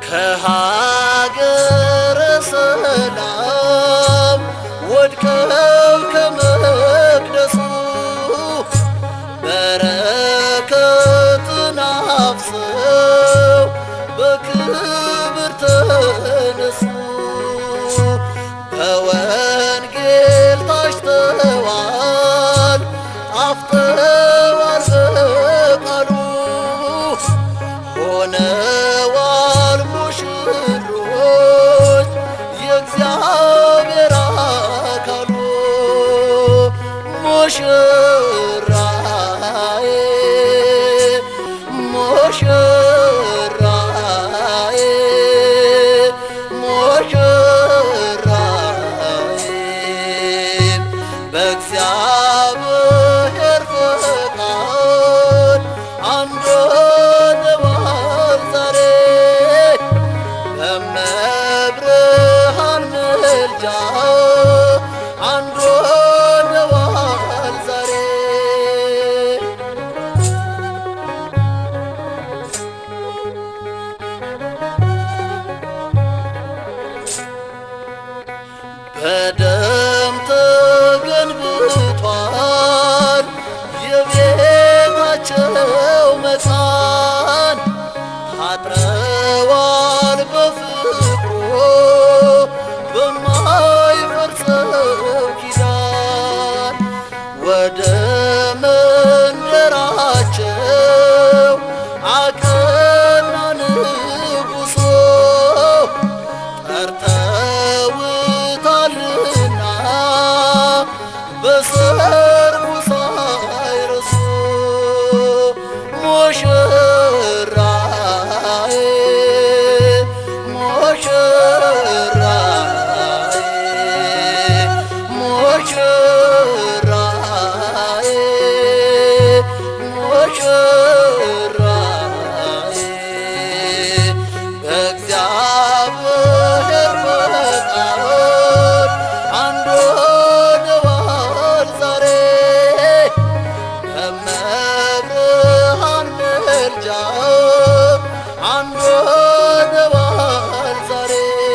ከሀገረ ሰላም ወድቀው ከመቅደሱ በረከትን አፍሰው በክብር ተነሱ። በወንጌል ታጭተዋል፣ ጣፍጠዋል በቃሉ ሆነዋል ሙሽሮች የእግዚአብሔር አካሉ ሙሽራዬ ሙሽራዬ ሙሽራዬ በእግዚአብሔር ፈቃድ አንድ ሆነዋል ዛሬ በመብርሃን ምልጃ አንድ ሆነዋል ዛሬ በደም ተገንብቷል የቤታቸው መካን ታጥረዋል በፍቅሩ በማይፈርሰው ኪዳን ወደ መንደራቸው አቀና ንጉሶ ጠርተውታልና በሰርጉ ሳይረሱ ሙሽራዬ ሙሽራዬ ሙሽራዬ በእግዚአብሔር ፈቃድ አንድ ሆነዋል ዛሬ በመብርሃን ምልጃ አንድ ሆነዋል ዛሬ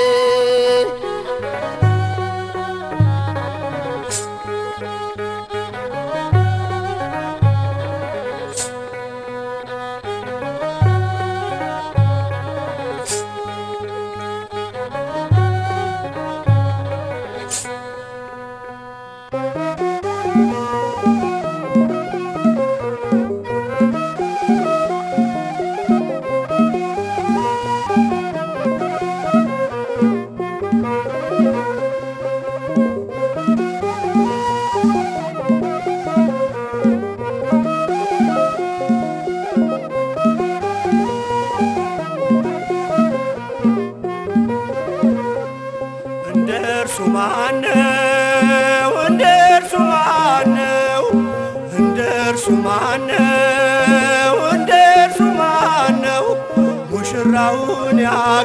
እንደ እርሱ ማነው? እንደ እርሱ ማነው? እንደ እርሱ ማነው? እንደ እርሱ ማነው? ሙሽራውን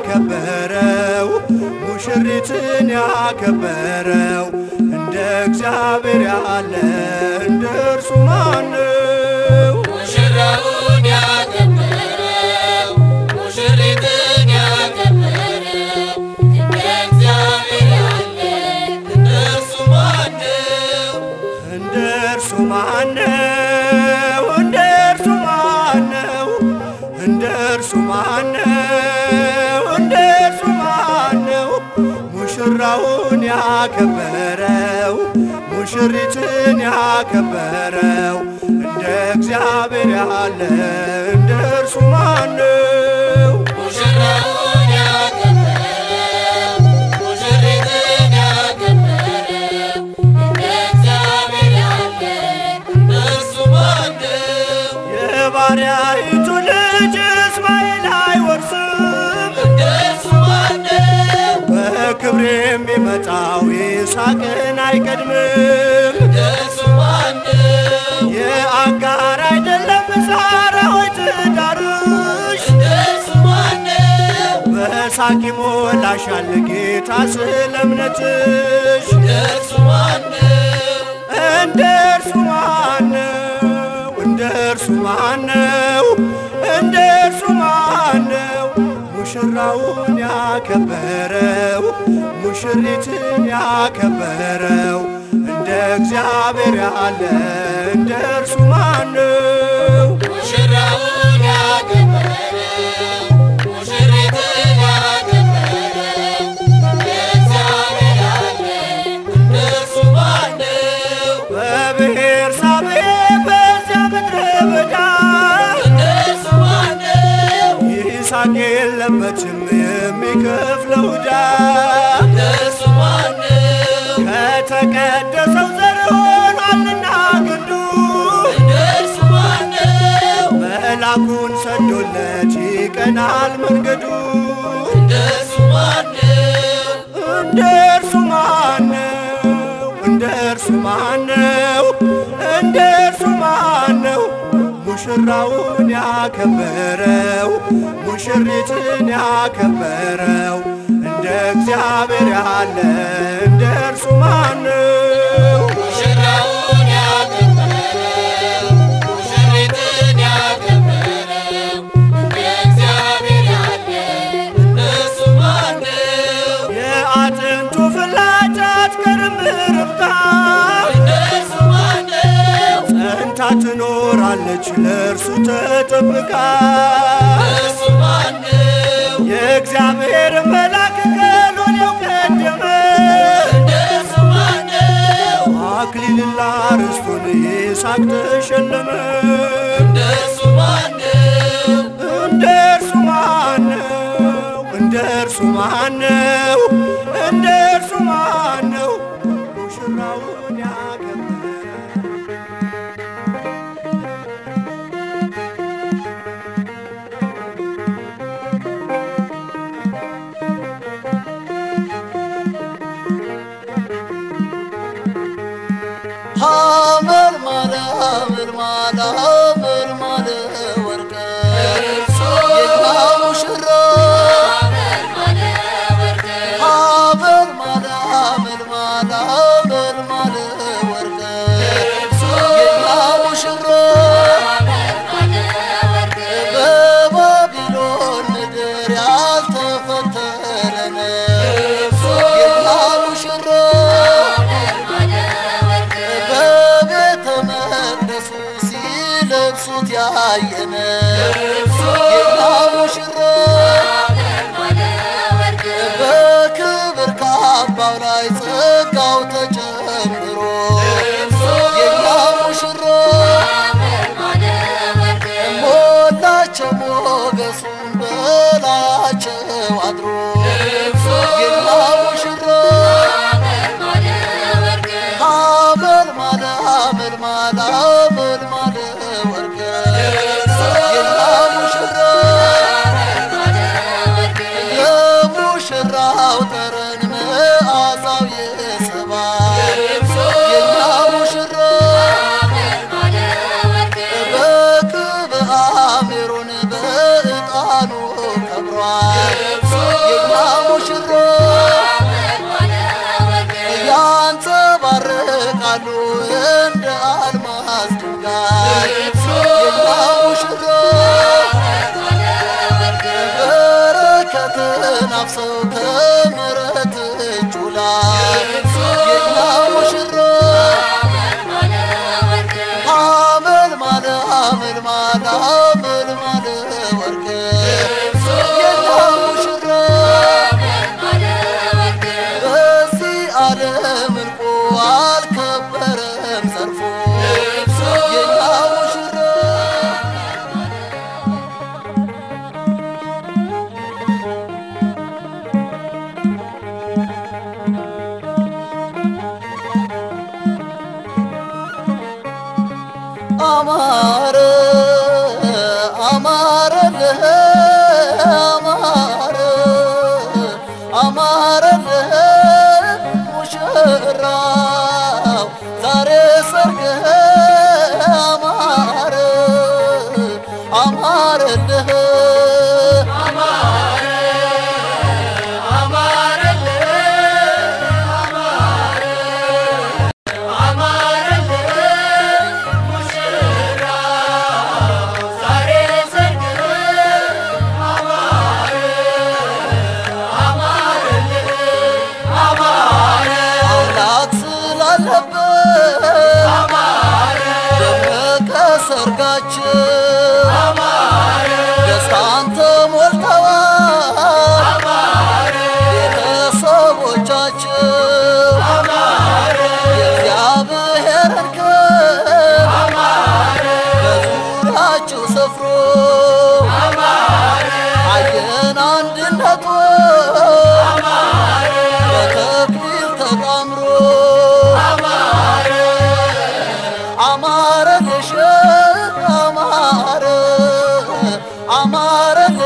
ያከበረው ሙሽሪትን ያከበረው እንደ እግዚአብሔር ያለ እንደ እርሱ ማነው? ሙሽራውን ያከበረው ሙሽሪትን ያከበረው እንደ እግዚአብሔር ያለ እንደ እርሱ ማነው? እንደ እርሱ ማነው? እንደ እርሱ ማነው? እንደ እርሱ ማነው? እንደ እርሱ ማነው? ሙሽራውን ያከበረው ሙሽሪትን ያከበረው እንደ እግዚአብሔር ያለ እንደ እርሱ ማነው? ሙሽራውን ያከበረው ሙሽሪትን ያከበረው እንደ እግዚአብሔር ያለ እንደ እርሱ ማነው? የባሪያይቱ ልጅ እስማኤል አይወርስም እንደ እርሱ ማነው? በክብር የሚመጣው ይስሐቅን አይቀድምም። እንደ እርሱ ማነው? የአጋር አይደለም ዛራ ሆይ ትዳርሽ እንደ እርሱ ማነው? በሳቅ ይሞላሻል ጌታ ስለ እምነትሽ። እንደ እርሱ ማነው? እንደ እርሱ ማነው? እንደ እርሱ ማነው? እንደ እርሱ ማነው? ሙሽራውን ያከበረው ሙሽሪትን ያከበረው እንደ እግዚአብሔር ያለ እንደ እርሱ ማነው? ሙሽራውን ያከበረው ሙሽሪትን ያከበረው የእግዚአብሔር ያለ እንደርሱ ማነው? በብሔር ሳቤ በዚያ ምድረ በዳ እንደርሱ ማነው? ይስሐቅ የለበትም የሚከፍለው ዕዳ እንደርሱ ማነው? ከተቀደሰው ዘር ሆኗልና ግንዱ እንደርሱ ማነው? መላኩን ሰዶለት ይቀናል መንገዱ እንደርሱ ማነው? እንደ እርሱ ማነው? እንደ እርሱ ማነው? እንደ እርሱ ማነው? ሙሽራውን ያከበረው ሙሽሪትን ያከበረው እንደ እግዚአብሔር ያለ እንደ እርሱ ማነው? ሙሽራውን ያከበረው ሙሽሪትን ያከበረው የእግዚአብሔር ያለ እንደርሱ ማነው? የአጥንቱ ፍላጫት ከርምርብታ እንደርሱ ማነው? ጸንታ ትኖራለች ለእርሱ ተጠብቃ እንደርሱ ማነው? የእግዚአብሔር መልአክ ከሎሌው ቀደመ እንደርሱ ማነው? አክሊልና ርስቱን ይስሐቅ ተሸለመ እንደርሱ ማነው? እንደ እርሱ ማነው? እንደ እርሱ ማነው? እንደ እርሱ ማነው? ሙሽራውን ያከበረ ሐመር ማለ ሐመር ማለ ሐመር ማለ ወርቀ የኛ ሙሽራ ሐመር ማለ ሐመር ማለ ሐመር ማለ ወርቀ የኛ ሙሽራ በባቢሎን ምድር ያልተፈተነ የኛ ሙሽራ በቤተ መቅደሱ ሲለብሱት ያየነ የኛ ሙሽራ በክብር ካባው ላይ ጸጋው ተጨምሮ የኛ ሙሽራ ሞላቸው ሞገሱን በላያቸው አድሮ የኛ ሙሽራ ሐመል ማለ ሐመል ማለ ሐመል ማለ ወርቀ የኛ ሙሽራ የሙሽራው ጠረን መዓዛው የሰባ የኛ ሙሽራ በክብአ ሜሮን በዕጣኑ ከብሯል የኛ ሙሽራ ያንጸባርቃሉ እንደ አልማዝ ድንጋይ የኛ ሙሽራ በረከትን አፍሰው ከምሕረት እጁ ላይ የኛ ሙሽራ ሐመል ማለ ሐመል ማለ ሐመል ማለ ወርቅ የኛ ሙሽራ በዚህ ዓለም እንቁ አልከበረም ዘርፎ የኛ ሙሽራ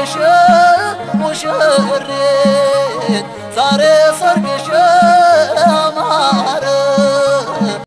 ሙሽሪት ሙሽሪት